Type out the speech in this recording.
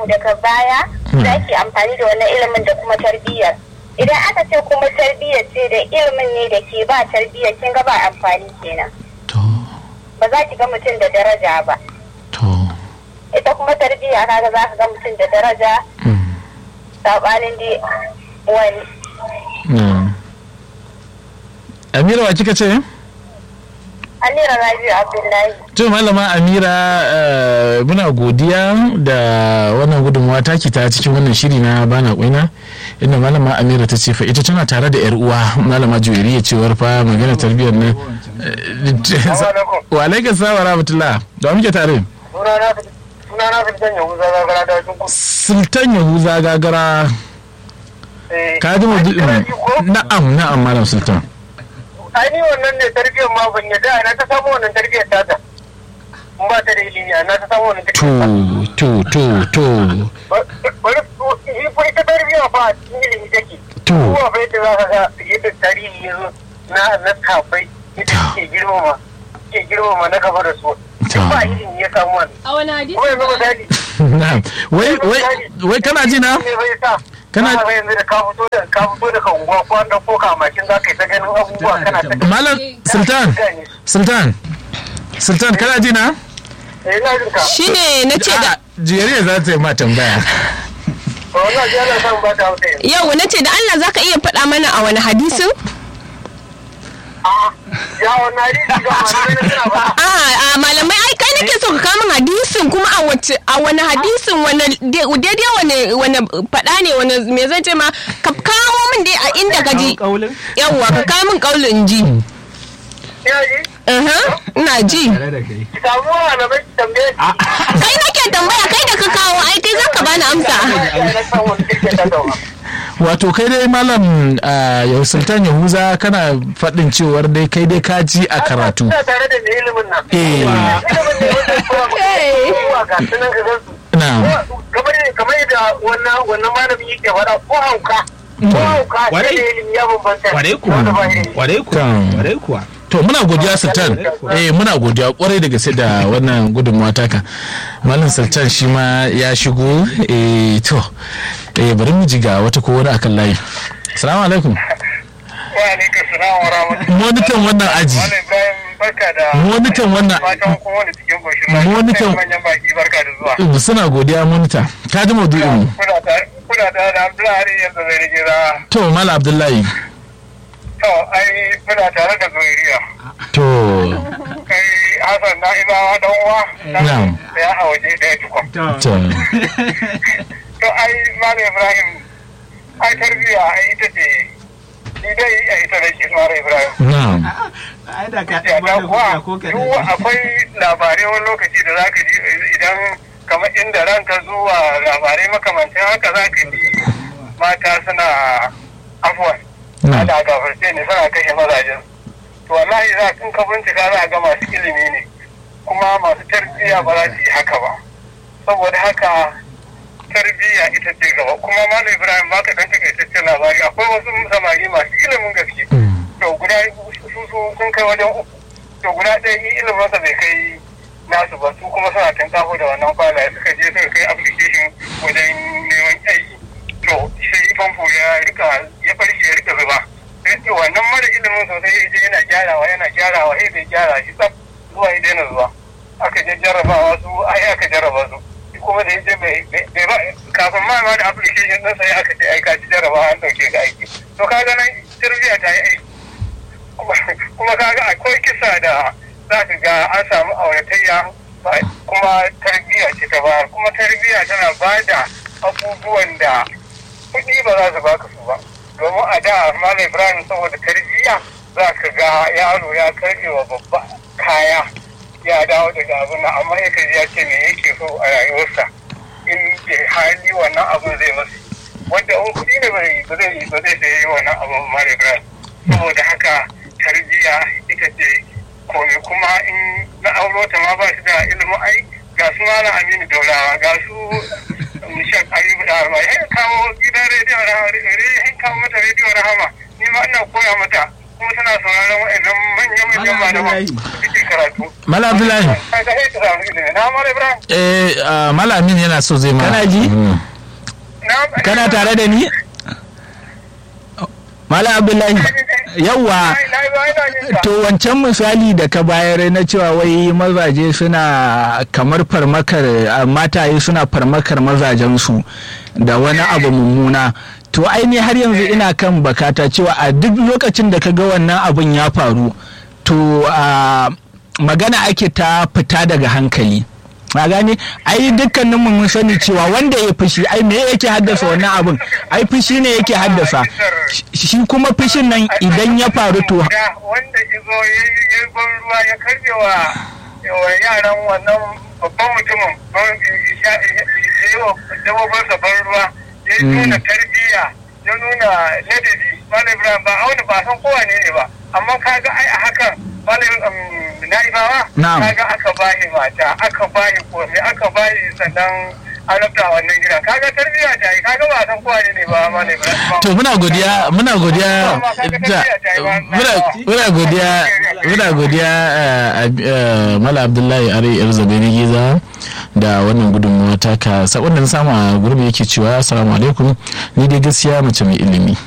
daga baya za ki amfani da wannan ilimin da kuma tarbiyyar idan aka ce kuma tarbiyyar ce da ilimin ne da ke ba tarbiyyar kin ga ba amfani kenan to ba za ki ga mutum da daraja ba to ita kuma tarbiyya kaga za ka ga mutum da daraja mm, sabanin dai wani mm. amira wa kika ce Amira Rabi'u Abdullahi to malama amira eh, muna godiya da wannan gudunmawa taki ta cikin wannan shiri na bana kwaina inda malama amira ta ce fa ita tana tare da yar uwa malama juweriya cewar fa magana tarbiyyar nan wa alaikum salam wa rahmatullah da wa muke tare sunana fitan yahuza gagara da wajen sultan yahuza gagara ka ji maudu'in na'am na'am malam sultan ainihin wannan ne tarbiyyar ma ban yadda na ta samu wannan tarbiyyar tata in ba ta da ilimi na ta samu wannan to tarbiyyar to to to bari yi fa ita tarbiyya fa a cikin ilimi take To. kuma fa yadda za ka ga yadda tarihi ya zo na na kafai yadda suke girmama suke girmama na gaba da su To. ba ilimi ya samu wannan a wani hadisi kuma yanzu misali na'am wai wai wai kana ji na ne bai sa Kana- kana yanzu da ka fito da ka fito daga unguwa ko an dauko ka makin za ka yi ta ganin abubuwa kana ta malam sultan sultan sultan kana ji na eh ina jin ka shine na ce da jeriya za ta yi ma tambaya to wannan ji ana son ba ta hausa yanzu yau na ce da Allah zaka iya faɗa mana a wani hadisin a'a ya wannan hadisi ga malamai na suna ba a a malamai ai kai nake so ka kawo min hadisin kuma a wace a wani hadisin wani daidai wani wani faɗa ne wani me zan ce ma ka kawo min dai a inda ka ji kaulin yawwa ka kawo min kaulin ji ina ji Aha, ina ji tare da kai ki samu malamai ki tambaye ki kai nake tambaya kai da ka kawo ai kai zaka bani amsa ya na san wani kirke ta dawa wato kai dai malam ah, yau sultan yahuza kana faɗin cewar dai kai dai ka ji a karatu ina tare da mai ilimin nan Eh. ilimin ne wanda ya koya maka abubuwa ga su nan ka gan su na'am kamar kamar yadda wannan wannan malamin yake faɗa ko hauka ko hauka sai Kwarai. da ilimi ya bambanta kwarai da wanda ba kuwa ilimi. kwarai kuwa Kan. kwarai kuwa to muna godiya sultan eh muna godiya kwarai da gaske da wannan gudunmawa taka malam sultan shi ma ya shigo eh to eh bari mu ji ga wata ko wani akan layi assalamu alaikum wa alaikum salam wa rahmatullahi monitan wannan aji Malam Ibrahim barka da Monitan wannan- fatan kuma wani cikin koshin lafiya. Monitan- manyan baki barka da zuwa suna godiya monita ka ji maudu'in mu kuna tare kuna tare da Abdullahi yanzu zai rige za to malam abdullahi to ai kuna tare da Zuwairiya to kai Hassan na Ibawa dan uwa Na'am. da ya a waje daya tukun to to ai Malam Ibrahim ai tarbiyya ai ita ce ni dai a ita da ke Malam Ibrahim na'am ai da ka ya ba da da kuwa hujja ko ka duk akwai labarai wani lokaci da zaka ji idan kamar inda ranka zuwa labarai makamantan haka zaka ji mata suna afuwan na'am da gafarce ne suna kashe mazajen to wallahi za kun ka bincika za a ga masu ilimi ne kuma masu tarbiyya ba za su yi haka ba saboda haka tarbiyya ita ce gaba kuma malam ibrahim baka dan takaitaccen labari akwai wasu samari masu ilimin gaske to guda su su sun kai wajen uku to guda ɗaya yi iliminsa bai kai nasu ba su kuma suna tankafo da wannan kwalaye suka je suka kai application wajen neman aiki to sai famfo ya rika ya farke ya rika zuba sai ce wannan mara ilimin sosai ya je yana gyarawa yana gyarawa sai bai gyara shi tsaf zuwa ya daina zuwa aka je jarrabawa su ai aka jarraba su shi kuma da ya je bai bai ba kafin ma ma da application ɗinsa ya aka ce ai ka ci jarrabawa an ɗauke ka aiki to kaga nan tarbiyya ta yi aiki kuma kaga akwai kisa da za ka ga an samu auratayya ba- kuma tarbiyya ce ta bayar kuma tarbiyya tana ba da abubuwan da kuɗi ba za su baka su ba domin a da malam ibrahim saboda tarbiyya za ka ga yaro ya karbe wa babba kaya ya dawo daga abin nan amma ya kaji ya ce me yake so a rayuwarsa in bai hali wannan abin zai masu wanda in kuɗi ne ba zai ba zai ba zai sayi wannan abin ba malam ibrahim saboda haka tarbiyya ita ce kome kuma in na auro ta ma ba su da ilimin ai ga su malam aminu daulawa ga su nishak ayubu da arma ya kawo gidan rediyon rahama ya kawo mata rediyon rahama ni ma ina koya mata kuma tana sauraron wa'annan manyan manyan Malam malaman Abdullahi. suke karatu Malam Abdullahi. kaga sai ta samu ilimi na mara ibrahim eh ah, Malam Amin yana so zai ma Kana ji? Mm. na kana tare da ni malam abdullahi yawwa to wancan misali da ka bayar na cewa wai mazaje suna kamar farmakar a, mataye suna farmakar mazajensu da wani abu mummuna to aini har yanzu ina kan bakata cewa a duk lokacin da ka ga wannan abun ya faru to a, magana ake ta fita daga hankali a gane ai dukkanin mu mun sani cewa wanda ya fushi ai me yake haddasa wannan abun ai fushi ne yake haddasa Shi- shi kuma fushin nan idan ya faru to Da wanda izo ya yi ban ruwa ya karbe wa wa yaran wannan babban mutumin ban ya yi wa dabbobinsa ban ruwa ya yi nuna tarbiyya ya nuna ladabi malam ibrahim ba auna ba san kowa ne ne ba amma kaga ai a hakan malam na'ibawa Na'am. kaga aka bayi mata aka bayi komai aka bayi sannan an rabta wannan gidan kaga tarbiyya ta yi kaga ba san kowa ne ne ba malam ibrahim to muna godiya muna godiya da- muna muna godiya muna godiya eh, eh, Malam Abdullahi Are yar Zabiri Giza da wannan gudunmawa taka sabon da na samu a gurbi yake cewa assalamu alaikum ni dai gaskiya mace mai ilimi